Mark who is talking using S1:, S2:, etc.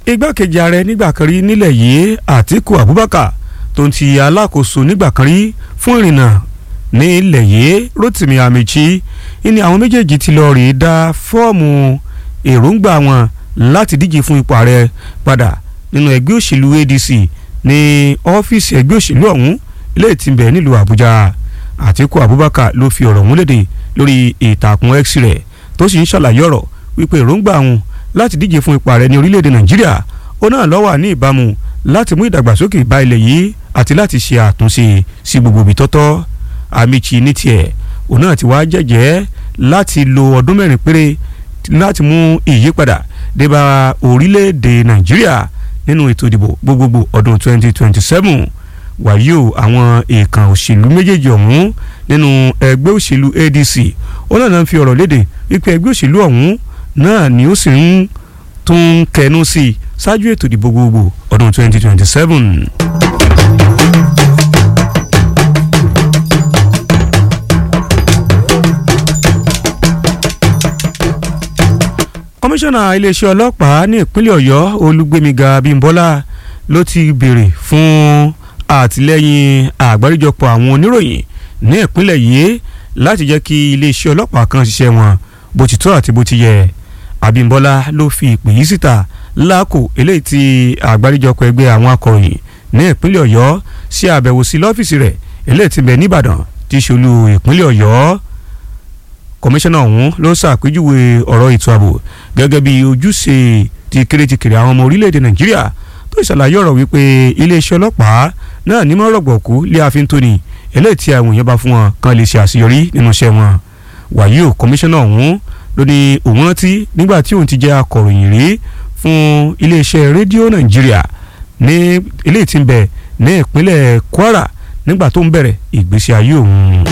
S1: igbákejì ààrẹ nígbà kan rí nílẹ̀ yìí Àtíkù Abubakar tó ń ti alákòóso nígbà kan rí fún ìrìnnà ní ilẹ̀ yìí Rotimi Amechi ní àwọn méjèèjì ti lọ rèé dá fọ́ọ̀mù èròǹgbà wọn láti díje fún ipò ààrẹ padà nínú ẹgbẹ́ òṣèlú ADC ní ọ́fíìsì ẹgbẹ́ òṣèlú ọ̀hún ilé tí ń bẹ nílùú Àbújá Àtíkù Abubakar ló fi ọ̀rọ̀ ọ̀hún léde lórí ìtàkùn X rẹ̀ tó sì ń ṣàlàyé ọ̀rọ̀ wípé èròǹgbà wọn láti díje fún ipò ààrẹ ní orílẹ̀-èdè Nàìjíríà ó náà ló wà ní ìbámu láti mú ìdàgbàsókè bá ilẹ̀ yìí àti láti ṣe àtúnṣe sí gbogbo ibi tọ́tọ́ Amichi ní tiẹ̀ òun náà ti wá jẹ́jẹ́ láti lo ọdún mẹ́rin péré láti mú ìyípadà dé bá orílẹ̀-èdè Nàìjíríà nínú ètò ìdìbò gbogbogbò ọdún 2027 wàyí o àwọn èèkàn òṣèlú méjèèjì ọ̀hún nínú ẹgbẹ́ òṣèlú ADC ó náà náà fi ọ̀rọ̀ léde wípé ẹgbẹ́ òṣèlú ọ̀hún náà ni ó sì ń tún kẹnu sí i ṣáájú ètò ìdìbò gbogbogbò ọdún 2027. kọmíṣánná iléeṣẹ́ ọlọ́pàá ní ìpínlẹ̀ ọ̀yọ́ olúgbémiga bímbọ́lá ló ti béèrè fún àtìlẹ́yìn àgbáríjọpọ̀ àwọn oníròyìn ní ìpínlẹ̀ yìí láti jẹ́ kí iléeṣẹ́ ọlọ́pàá kan ṣiṣẹ́ wọn bó ti tọ́ àti bó ti yẹ abímbọ́lá ló fi ìpè yìí síta láàkó eléyìí tí àgbáríjọpọ̀ ẹgbẹ́ àwọn akọ̀ròyìn ní ìpínlẹ̀ ọ̀yọ́ ṣe àbẹ̀wò sí lọ́fíìsì rẹ̀ eléyìí tí bẹ̀ níbàdàn tí í ṣolú ìpínlẹ̀ ọ̀yọ́ kọmíṣánná ọ̀hún ló ṣàpèjúwe ọ̀rọ̀ ètò ààbò gẹ́gẹ́ bí ojúṣe ti kéréjìkèrè àwọn ọmọ orílẹ̀-èdè nàìjíríà tó ṣàlàyé ọ̀rọ̀ wípé iléeṣẹ́ ọlọ́pàá náà ní mọ́rọ̀gbọ̀kú lé àfin tóní eléyìí tí àwọn èèyàn bá fún wọn kan lè ṣe àṣeyọrí nínú iṣẹ́ wọn wàyí o kọmíṣánná ọ̀hún ló ní òun rántí nígbà tí òun ti jẹ́ akọ̀ròyìn rí fún iléeṣẹ́ rédíò nàìjíríà ní eléyìí tí ń bẹ ní ìpínlẹ̀ kwara nígbà tó ń bẹ̀rẹ̀ ìgbésí ayé òun.